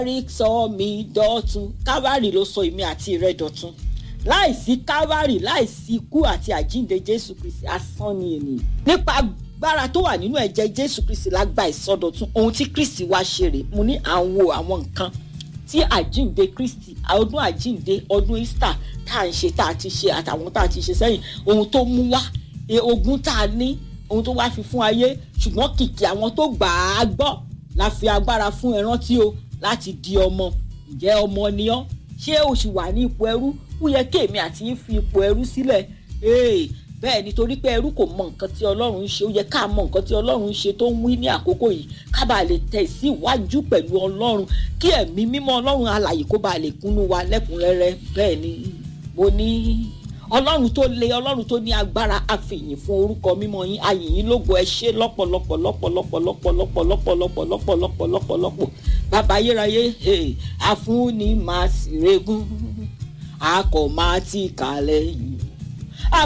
kábàárì sọ mi dọ̀tun kábàárì ló sọ èmi àti rẹ dọ̀tun láìsí kábàárì láìsí ikú àti àjíǹde jésù kristi asán ni ènìyàn nípa agbára tó wà nínú ẹ̀jẹ̀ jésù kristi la gba ìsọdọ̀tun ohun tí kristi wá ṣe rè mo ní à ń wo àwọn nǹkan tí àjíǹde kristi ọdún àjíǹde ọdún easter tá à ń ṣe tá a ti ṣe àtàwọn tá a ti ṣe sẹ́yìn ohun tó mú wá ogun tá a ní ohun tó wá fi fún ayé ṣùgbọ́n kìkì àwọn tó gbà á gbọ́ la fi agbára fún ẹ rántí o láti di ọmọ ǹjẹ́ ọmọ ni ọ́ ṣé o sì wà ní ipò ẹrú ó yẹ kí èmi àti yín fi ipò ẹrú sílẹ̀ bẹ́ẹ̀ nítorí pé ẹrú kò mọ nǹkan tí ọlọ́run ń ṣe ó yẹ ká mọ nǹkan tí ọlọ́run ń ṣe tó ń wí ní àkókò yìí ká bàa lè tẹ̀ sí iwájú pẹ̀lú ọlọ́run kí ẹ̀mí mímọ́ ọlọ́run alàyè kó bàa lè kúnnú wa lẹ́kùnrẹ́rẹ́ bẹ́ẹ̀ ni mo ní ọlọ́run tó le ọlọ́run tó ní agbára àfihàn fún orúkọ mímọ́ yín ayìnyín lógo ẹ ṣé lọ́pọ̀lọpọ̀ lọ́pọ̀lọpọ̀ lọ́pọ̀lọpọ̀ lọ́pọ̀lọpọ̀ lọ́pọ̀lọpọ̀ lọ́pọ̀lọpọ̀ bàbá ayérayé àfúnni màá sì regún a kò máa ti kàlẹ̀ yìí